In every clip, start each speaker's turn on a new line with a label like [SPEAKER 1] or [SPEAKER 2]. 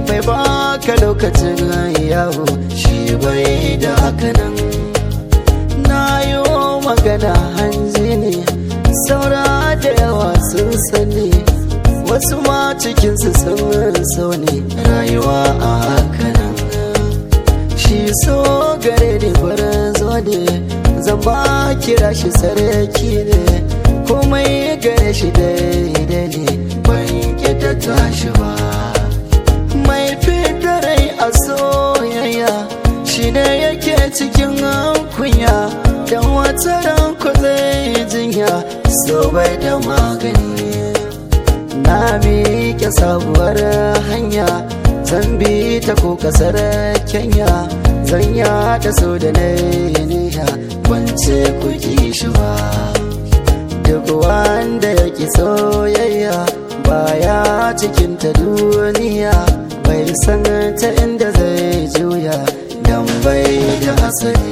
[SPEAKER 1] bai baka lokacin yawo shi bai da hakanan na yi magana hanzi ne saura da yawa sun sani wasu ma cikinsu sun so ne rayuwa a hakanan shi so gare ne farin zo ne zan ba kira shi sarki ne komai gare shi daidai ne ban ta tashi ba mai rai a soyayya shi ne yake cikin kunya don wata ranku zai jinya so bai da magani na miƙe sabuwar hanya zan bi ta ko kasar kenya zan yada so da na niya wance ku shi ba duk wanda ya ki soyayya baya cikin ta duniya bai san ta inda zai juya dan bai da asali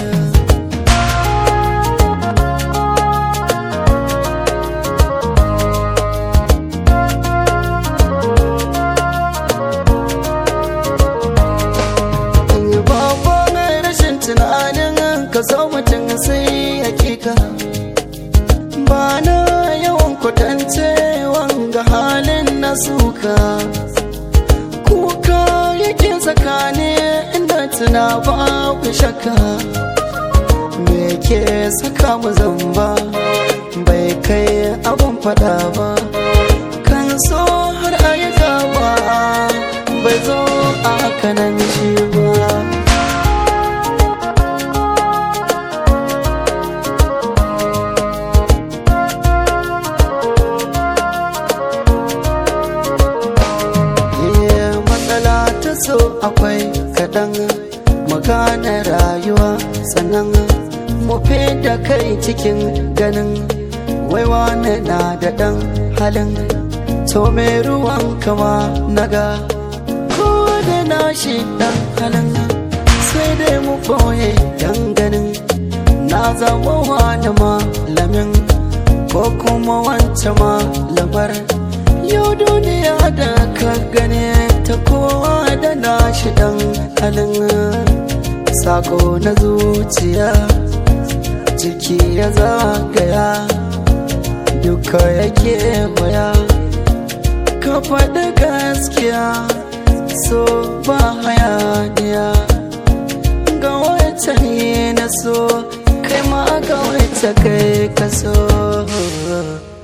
[SPEAKER 1] tunanin ka zo mutum sai hakika ba na yawan kwatance wanga halin na suka kuka yake tsakani inda tuna babu shakka me ke saka mu zamba bai kai abun fada ba kan so har ayyuka ba bai zo a kanan shi ba so akwai kaɗan magana rayuwa sannan mu da kai cikin ganin waiwa na da ɗan halin to mai ruwan kama naga ko da nashi ɗan halin sai dai mu boye dan ganin na zama wani malamin ko kuma wancan malamar yau duniya da ka gane ta kowa da nashi dan halin sako na zuciya ciki ya zagaya duka yake waya ka faɗi gaskiya so ba hayaniya ga wata ne na so kai ma ga wata kai ka so